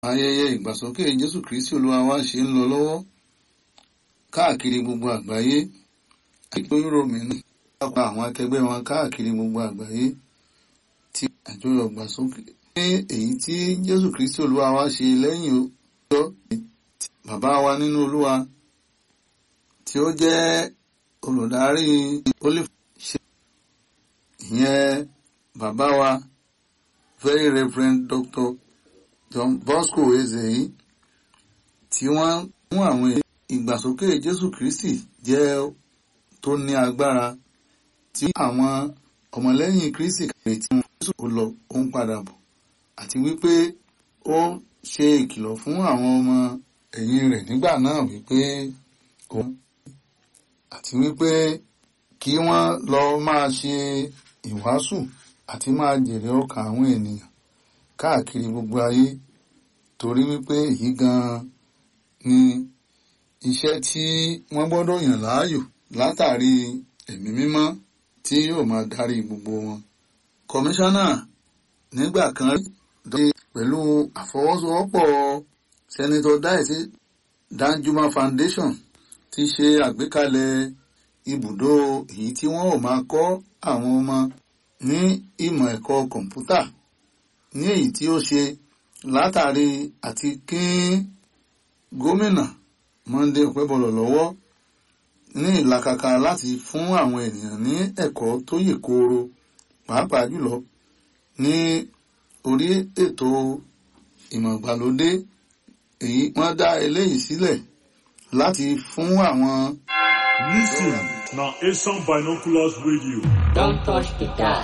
ayẹyẹ ìgbàsókè jésù kristi olúwa wa ṣe ń lọ lọ́wọ́ káàkiri gbogbo àgbáyé àjọ yúròmí náà pa àwọn akẹgbẹ́ wọn káàkiri gbogbo àgbáyé tí àjọyọ̀ ìgbàsókè ní èyí tí jésù kristi olúwa wa ṣe lẹ́yìn ọjọ́ bàbá wa nínú olúwa tí ó jẹ́ olùdarí olive ṣe ìyẹn bàbá wa very reverend doctor John Bosco Ezeyi tí wọ́n mú àwọn ìgbàsókè Jésù Kristi jẹ́ tó ní agbára tí àwọn ọmọlẹ́yìn Kristi kàwé tí wọ́n Jésù kò lọ ó ń padà bọ̀ àti wípé ó ṣe ìkìlọ̀ fún àwọn ọmọ ẹ̀yìn rẹ̀ nígbà náà wípé òun àti wípé kí wọ́n lọ máa ṣe ìwàásù àti máa jèrè ọkàn àwọn ènìyàn káàkiri gbogbo ayé torí wípé èyí gan-an ni iṣẹ́ tí wọ́n gbọ́dọ̀ yàn láàyò látàrí ẹ̀mí mímọ́ tí yóò máa darí gbogbo wọn. kọmíṣánná nígbà kan rí dọ́kítà pẹ̀lú àfọwọ́sowọ́pọ̀ sẹ́nitọ́ dáìsí Danjuma Foundation ti ṣe àgbékalẹ̀ ibùdó èyí tí wọ́n ò máa kọ́ àwọn ọmọ ní ìmọ̀ ẹ̀kọ́ kọ̀ǹpútà ní èyí tí ó ṣe látàrí àti kín gómìnà Monday Ọpẹ́bọlọ̀ lọ́wọ́ ní ìlàkàkà láti fún àwọn ènìyàn ní ẹ̀kọ́ tó yè kooro pàápàá jùlọ ní orí ètò ìmọ̀ ìgbàlódé èyí wọ́n dá eléyìí sílẹ̀ láti fún àwọn. Listen na Asian Binoculars Radio. Don't touch the dial.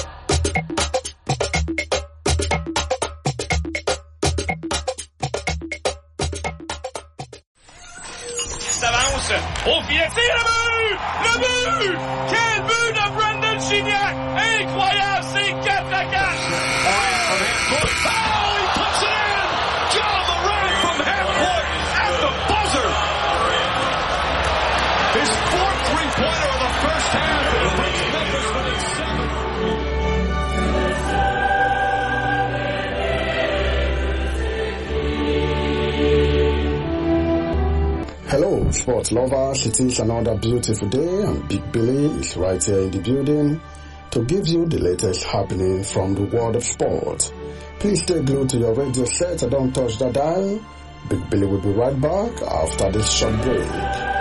Ça avance. Au filet, c'est le but! Le but! Quel but de Brendan Gignac! Incroyable, c'est 4 à 4! Oh, he puts it in! John Moran from half court at the buzzer! His fourth three-pointer of the first half. and it puts Memphis within seven. Hello, sports lovers. It is another beautiful day, and Big Billy is right here in the building to give you the latest happening from the world of sport. Please stay glued to your radio set and don't touch the dial. Big Billy will be right back after this short break.